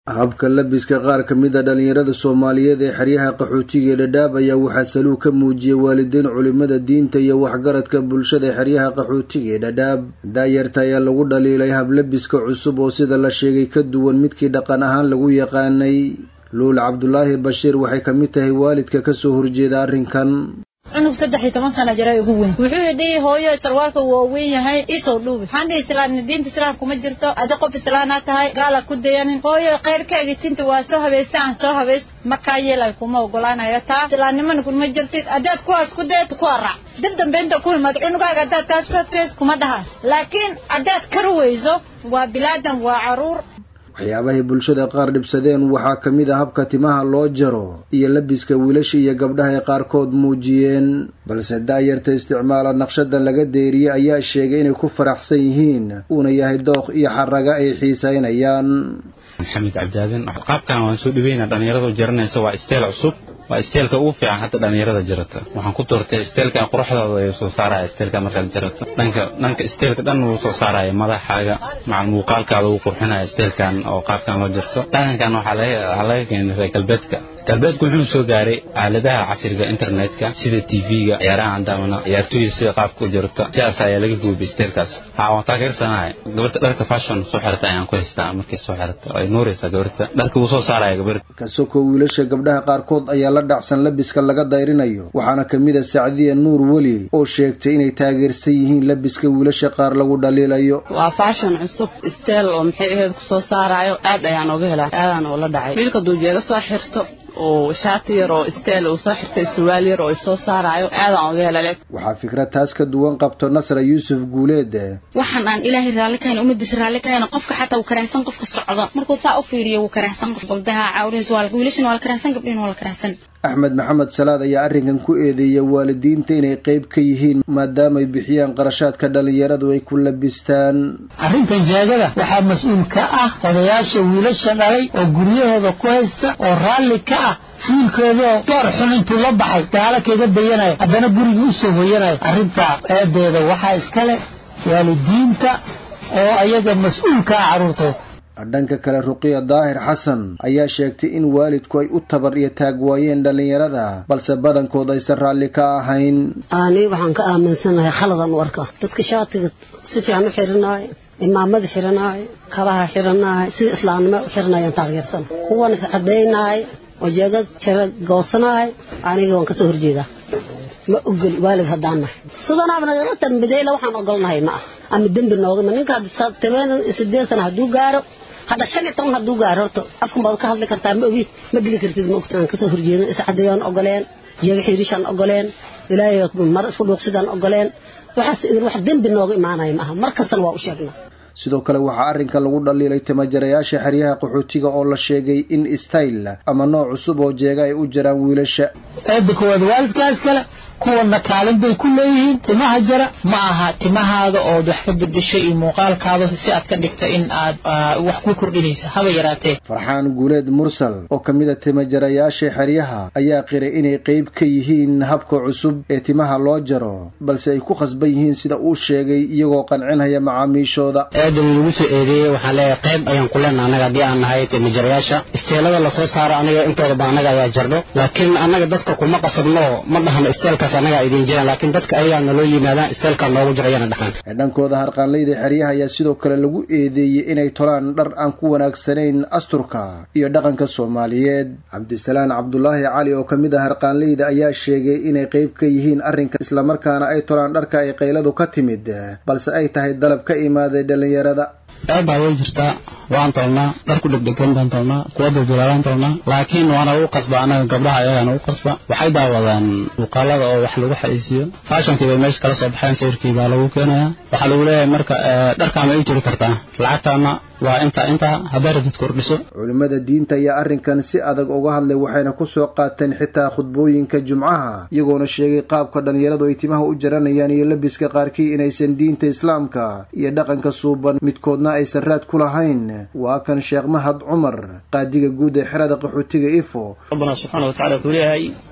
habka labiska qaar ka mid a dhallinyarada soomaaliyeed ee xeryaha qaxootiga ee dhadhaab ayaa waxaa saluug ka muujiyey waalidiin culimada diinta iyo waxgaradka bulshada xeryaha qaxootiga ee dhadhaab daayarta ayaa lagu dhaliilay hablabiska cusub oo sida la sheegay ka duwan midkii dhaqan ahaan lagu yaqaanay luul cabdulaahi bashiir waxay ka mid tahay waalidka kasoo horjeeda arrinkan cunug saddex iyo toban sana jira ugu weyn wuxuu yidhi hooyo sarwaalka waa weyn yahay isoo dhuubi waxaan dhihi islaam diinta islaamka ma jirto adi qof islaanaa tahay gaala ku dayanin hooyo khayrkaaga tinta waa soo habaysta aan soo habays markaa yeelay kuma ogolaanayo taa islaamnimana kuma jirtid haddaad kuwaas ku dayat kuwa raac dib dambe inta ku imaad cunugaaga haddaad taas ku adkays kuma dhaha laakiin haddaad kari weyso waa bilaadan waa caruur waxyaabahay bulshada qaar dhibsadeen waxaa ka mid a habka timaha loo jaro iyo labiska wiilasha iyo gabdhaha ay qaarkood muujiyeen balse daayarta isticmaala naqshadan laga deeriyey ayaa sheegay inay ku faraxsan yihiin uuna yahay dooq iyo xaraga ay xiisaynayaan maxamed cabdaadan qaabkan waan soo dhaweyna dhallinyaradu jaranaysa waa isteel cusub waa isteelka ugu fiican hadda dhallinyarada jarata waxaan ku doortay isteelkan quruxdooda ayuu soo saaraya isteelka markaad jarato dhanka dhanka isteelka dhan wuu soo saaraya madaxaaga macal muuqaalkaada uu qurxinaya isteelkan oo qaabkan loo jarto dhaqankan waxaa laga keenay reer galbeedka galbeedku wuxuu soo gaaray aaladaha casriga internetka sida tv-ga ciyaaraha andaamana ciyaartooyda sida qaabka u jarto sidaas ayaa laga guubay isteelkaas haa waan taageersanahay gabarta dharka fashion soo xirata ayaan ku haystaa markay soo xirata ay nuuraysaa gabarta dharka wuu soo saaraya gabarta kasoko wiilasha gabdhaha qaarkood ayaa la dhacsan labiska laga dayrinayo waxaana ka mid a sacdiya nuur weli oo sheegtay inay taageersan yihiin labiska wiilasha qaar lagu dhaliilayo waa fashion cusub isteel oo maxay ahayd kusoo saarayo aad ayaan oga helaa aadaan oo la dhacay wiilka duujeega soo xirto oo shaati yar oo isteel uu soo xirtay surwaal yar oo isoo saaraayo aadaan oga helale waxaa fikrad taas ka duwan qabto nasra yuusuf guuleed waxaan aan ilaahay raalli kahayn ummadiisa raalli kahayn qofka xataa wuu karaahsan qofka socdo markuu saa u fiiriyo wuu karaahsan qof gabdaha cawrihiis waa wiilashana waa la karaahsan gabdhihin waa la karaahsan axmed maxamed salaad ayaa arrinkan ku eedeeya waalidiinta inay qayb ka yihiin maadaama ay bixiyaan qarashaadka dhallinyaradu ay ku labistaan arrintan jeegada waxaa mas-uul ka ah odayaasha wiilasha dhalay oo guryahooda ku haysta oo raalli ka ah wiilkoodoo door xun intuu la baxay gaalo kaga dayanaya haddana gurigii usoo hoyanaya arrintaa eedeeda waxaa iskale waalidiinta oo ayaga mas-uulka ah carruurtooda dhanka kale ruqiya daahir xasan ayaa sheegtay in waalidku ay u tabar iyo taag waayeen dhallinyarada balse badankood aysan raalli ka ahayn ani waxaan ka aaminsanahay khaladan u arkaa dadka shaatiga si fiican u xiranaayo imaamada xiranaayo kabaha xiranaayo sida islaamnimo u xiranayaan taageersan kuwan iscadaynaayo oo jeegad xira goosanaayo aniga waan kasoo horjeedaa ma ogol waalid haddaan nahay sidanaaba nagala tambadeyla waxaan ogolnahay ma ah ama dembi noogama ninka toban sideed sana hadduu gaaro hadda shan iyo toban hadduu gaaro horta afkan baad ka hadli kartaa ma ogi ma dili kartid ma ogta aan kasoo horjeedin iscadayaan ogoleen jeega xiirishaan ogoleen ilaahay mar isku dhuuqsidaan ogoleen waxaas idin wax dembi nooga imaanaya ma aha mar kastana waa u sheegnaa sidoo kale waxaa arrinkan lagu dhaliilay timajarayaasha xeryaha qaxootiga oo la sheegay in style ama nooc cusub oo jeega ay u jaraan wiilasha eedda koowaad waalidkaa iskale kuwana kaalin bay ku leeyihiin timaha jara ma aha timahaada ood wax ka bedeshay iyo muuqaalkaada si aad ka dhigta in aad wax ku kordhinaysa haba yaraatee farxaan guuleed mursal oo ka mid a timajarayaasha xeryaha ayaa qiray inay qeyb ka yihiin habka cusub ee timaha loo jaro balse ay ku khasban yihiin sida uu sheegay iyagoo qancinaya macaamiishooda eedan lagu soo eedeeyey waxaan leeyahay qayb ayaan ku leenaha annaga haddii aan nahay timajarayaasha isteelada lasoo saaro aniga intoodaba annaga ayaa jardho laakiin annaga dadka kuma qasabno ma dhahno isteelka anagaa idin jiraan laakiin dadka ayagaa naloo yimaadaan isteelkaa noogu jirayana dhaxan dhankooda harqaanleyda xeryaha ayaa sidoo kale lagu eedeeyey inay tolaan dhar aan ku wanaagsanayn asturka iyo dhaqanka soomaaliyeed cabdisalaan cabdulaahi cali oo ka mid ah harqaanleyda ayaa sheegay inay qayb ka yihiin arrinka islamarkaana ay tolaan dharka ay qayladu ka timid balse ay tahay dalab ka imaaday dhallinyarada eebaa way jirtaa waan tolnaa dhar ku dhegdhegan baan tolnaa kuwa duljilaalaan tolnaa laakiin waana lagu qasba annaga gabdhaha ayagaana u qasba waxay daawadaan muuqaalada oo wax lagu xayisiiyo faashonkii bay meesha kala soo baxeen sawirkii baa lagu keenayaa waxaa lagu leeyahay marka dharkaa ma ii jiri kartaa lacagtaana waa intaa intaa hadday rabtid kordhiso culimmada diinta ayaa arrinkan si adag uga hadlay waxayna ku soo qaateen xitaa khudbooyinka jumcaha iyagoona sheegay qaabka dhallinyaradu ay timaha u jaranayaan iyo labiska qaarkii inaysan diinta islaamka iyo dhaqanka suuban midkoodna aysan raad ku lahayn waa kan sheekh mahad cumar qaadiga guud ee xerada qaxootiga ifo rabbana subxaana watacala wuxuu leeyahay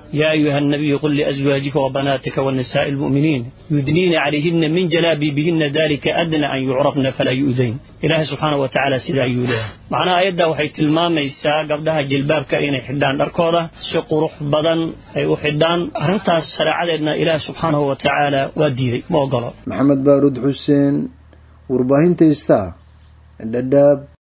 yaa ayuha nabiyu qul liazwaajika wabanaatika wanisaa'i almu'miniin yudniina calayhinna min jalaabiibihina dalika adna an yucrafna falaa yu'dayn ilaahay subxaana wa tacaala sidaa ayuu leeyahay macnaha ayaddaa waxay tilmaamaysaa gabdhaha jilbaabka inay xidhaan dharkooda si qurux badan ay u xidhaan arrintaas shareecadeedna ilaahay subxaanahu wa tacaala waa diiday ma ogolo maxamed baaruud xuseen warbaahinta ista dhadhaab